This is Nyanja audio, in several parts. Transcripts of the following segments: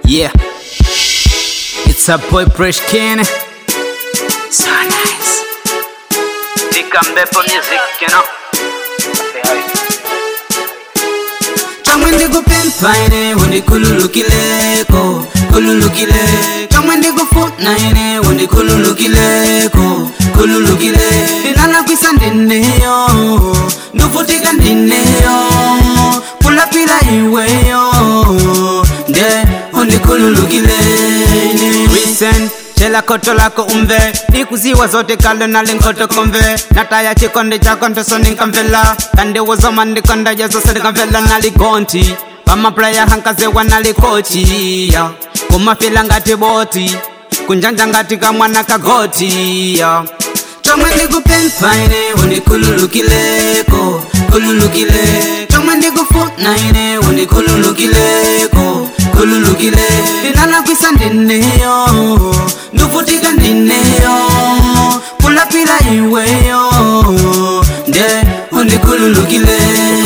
Yeah. It's a boy Fresh Ken. So nice. Ikambepo music, you know. Kamwe ndikupempha ine undikhululukileko khululukile kamwe ndikufuna ine undikhululukileko khululukile ndinalakwisa ndineyo ndufutika ndineyo kulapila iweyo nde undikhululukile Listen, chela koto lako umve ndikuziwa zote kale nali nkoto komve nataya chikonde chako ntoso ninkamvela kandi wozoma ndikonda jazose ndikamvela nali gonti pamaplaya hankazewa nali kochi ya kumafila ngati boti kunjanja ngati kamwana kagoti ya chomwe ndikupempha ine undikhululukileko khululukile chomwe ndikufuna ine undikhululukileko khululukile ndinalakwisa ndineyo ndufutika ndineyo kulapila iweyo nde undikhululukile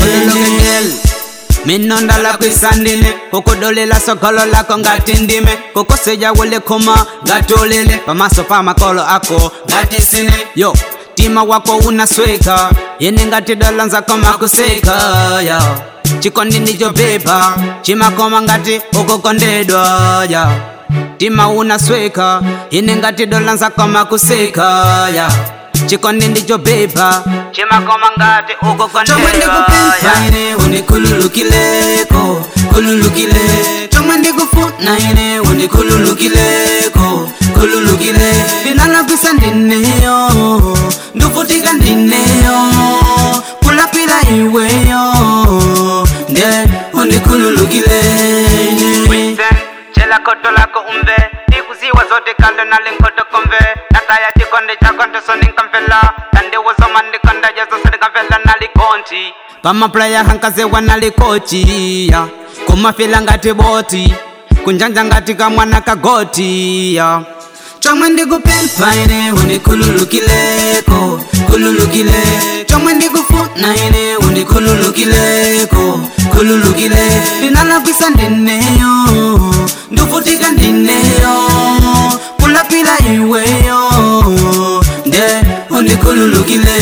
minonda lakwisa ndine kukudolela sogolo lako ngati ndime kukuseja wule khuma ngati ulile pamaso pa makolo ako ngati sine yo tima wako unasweka yene ngati dola nzako makuseka ya chikondi ndicho pepa chimakoma ngati ukukondedwa ya tima unasweka yene ngati dola nzako makuseka ya chikondi ndicho pepa chimakoma ngati ukukondedwa ya ine unikhululukileko khululukile chomwe ndikufuna ine unikhululukileko khululukile ndinalakwisa ndineyo ndufutika ndineyo kulapila iweyo nde unikhululukile chela koto lako umve ndikuziwa zote kale nali nkoto komve nataya chikonde chako ntoso ninkamvela kandi wozoma ndikonda jazose ndikamvela nali gonti pamaplaya hankazewa nali kochiya kumafila ngati boti kunjanja ngati kamwana kagotiya chomwe ndikupempha ine undikhululukileko khululukile chomwe ndikufuna ine undikhululukileko khululukile ndinalakwisa ndineyo ndufutika ndineyo kulapila iweyo nde undikhululukile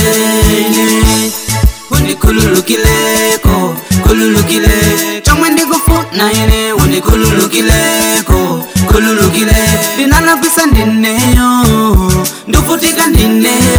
undikhululukileko khululukile chomwe ndikufuna ine undikhululukileko khululukile ndinalakwisa ndineyo ndufutika ndineyo